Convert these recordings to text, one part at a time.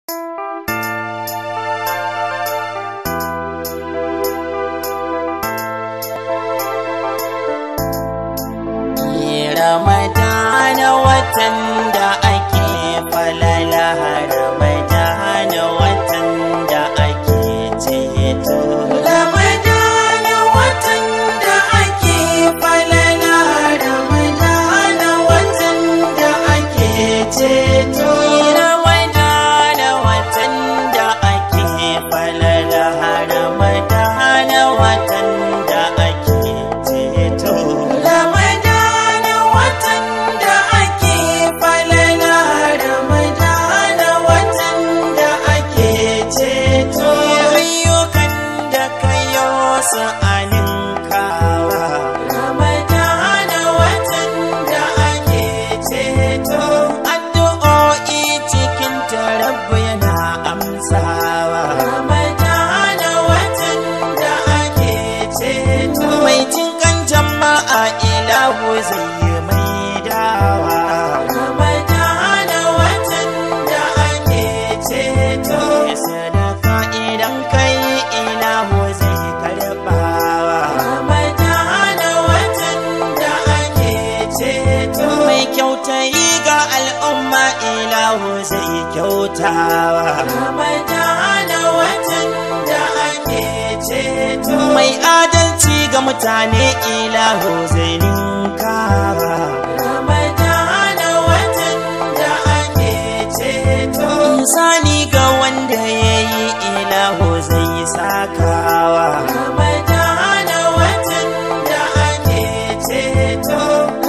Ramadana watan da ake falala Ramadana watan da ake ceto Ramadana watan da ake falala Ramadana watan da ake ceto Ramadana watan da ake falala Ramadana watan da ake ceto Ramadana watan da ake falala Ramadana watan da ake ceto ayyukan da kayo su aninkawa Ramadana watan da ake ceto addu'o'i cikin tarabbu yana amsawa Ramadana watan da ake ceto mai cinkan jama'a ilahu zai yi mai dawa Ramadana watan da ake ceto sadaka idan kai ilahu zai karbawa Ramadana watan da ake ceto mai kyautayi ga al'umma ilahu zai kyautawa Ramadana watan da ake ceto mai adalci ga mutane ilahu zai ninkawa Ramadana watan da ake ceto insani ga wanda ya yi ilahu zai sakawa Ramadana watan da ake ceto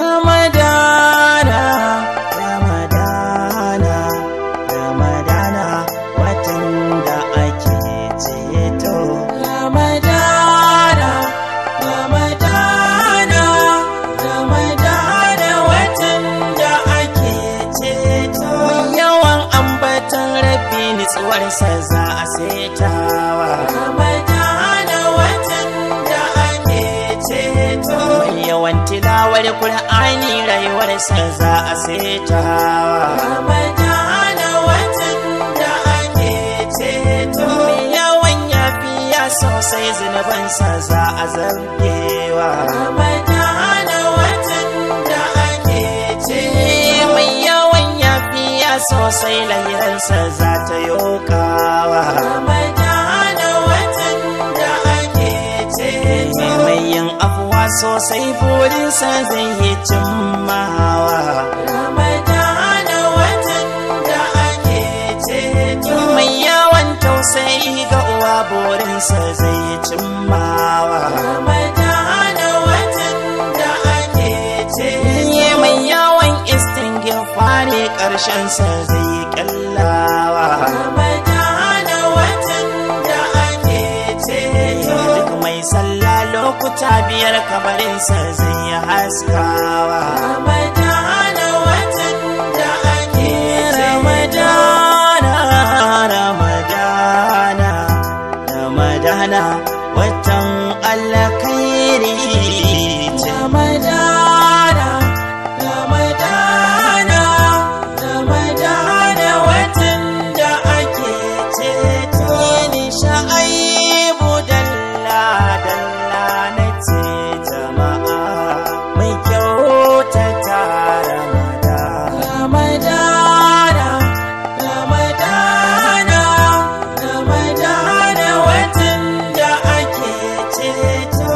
Ramadana Ramadana Ramadana watan da ake ceto Ramadana Ramadana Ramadana watan da ake ceto yawan ambatan rabbi nitsuwarsa za a setawa Ramadana watan da ake ceto yawan tilawar Kur'ani rayuwarsa za a setawa Ramadana watan da ake ceto yawan yafiya sosai zunubansa za a zargewa Ramadana watan da ake ceto mai yawan yafiya sosai lahiransa za ta yokawa Ramadana watan da ake ceto mai yin afuwa sosai burinsa zai yi cimmawa Ramadana watan da ake ceto mai yawan tausayi ga uwa burinsa zai yi cimmawa Ramadana watan da ake ceto mai yawan istingifari ƙarshensa zai yi kallawa Ramadana watan da ake ceto duk mai sallah lokuta biyar kabarinsa zai yi haskawa Ramadana watan da ake Ramadana Ramadana Ramadana watan alkhairi Ramadana Ramadana Ramadana watan da ake ceto ni sha'aibu dalla dalla na ce jama'a mai kyautata Ramadana Ramadana Ramadana Ramadana watan da ake ceto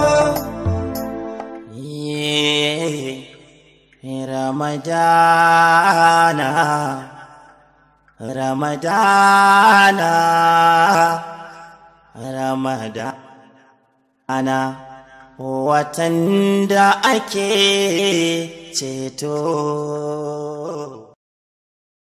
Ramadana Ramadana Ramadana watan da ake ceto